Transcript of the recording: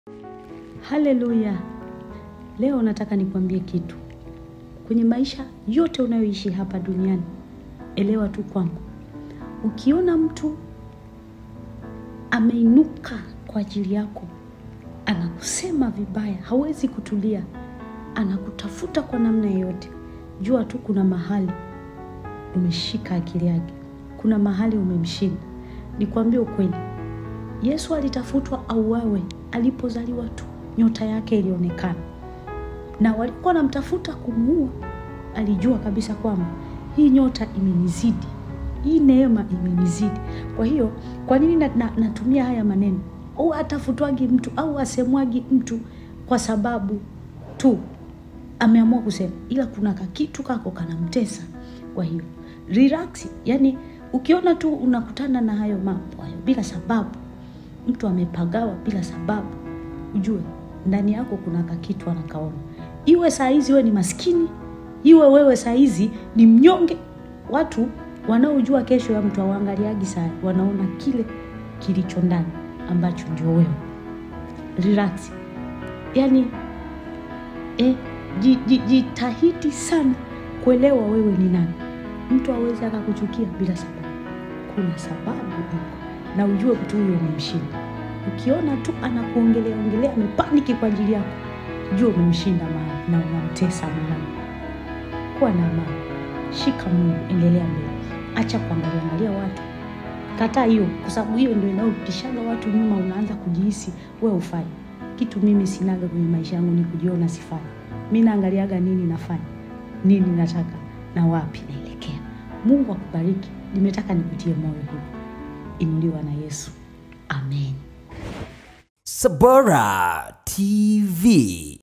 Haleluya! Leo nataka nikwambie kitu. Kwenye maisha yote unayoishi hapa duniani, elewa tu kwamba ukiona mtu ameinuka kwa ajili yako, anakusema vibaya, hawezi kutulia, anakutafuta kwa namna yoyote, jua tu kuna mahali umeshika akili yake, kuna mahali umemshinda. Nikwambie ukweli, Yesu alitafutwa auawe alipozaliwa tu, nyota yake ilionekana, na walikuwa wanamtafuta kumuua. Alijua kabisa kwamba hii nyota imenizidi, hii neema imenizidi. Kwa hiyo kwa nini na, na, natumia haya maneno? Au atafutwagi mtu au asemwagi mtu kwa sababu tu ameamua kusema, ila kuna kakitu kako kanamtesa. Kwa hiyo relax, yani ukiona tu unakutana na hayo mambo hayo bila sababu, mtu amepagawa bila sababu, ujue ndani yako kuna kakitu anakaona. Iwe saa hizi wewe ni maskini, iwe wewe saa hizi ni mnyonge. Watu wanaojua kesho ya mtu hawaangaliagi saa, wanaona kile kilicho ndani ambacho ndio wewe. Relax, yani eh, ji- ji- jitahidi sana kuelewa wewe ni nani. Mtu awezi akakuchukia bila sababu, kuna sababu iko, na ujue mtu huyo umemshinda. Ukiona tu anakuongelea ongelea, amepaniki kwa ajili yako, jua umemshinda mahali na unamtesa mahali. Kuwa na amani, shika Mungu, endelea mbele, acha kuangalia angalia watu. Kataa hiyo, kwa sababu hiyo ndio inayopishaga watu nyuma. Unaanza kujihisi wewe ufai kitu. Mimi sinaga kwenye maisha yangu ni kujiona sifai. Mi naangaliaga nini nafanya, nini nataka na wapi naelekea. Mungu akubariki. Nimetaka nikutie moyo hivi. Inuliwa na Yesu, amen. Sabora TV.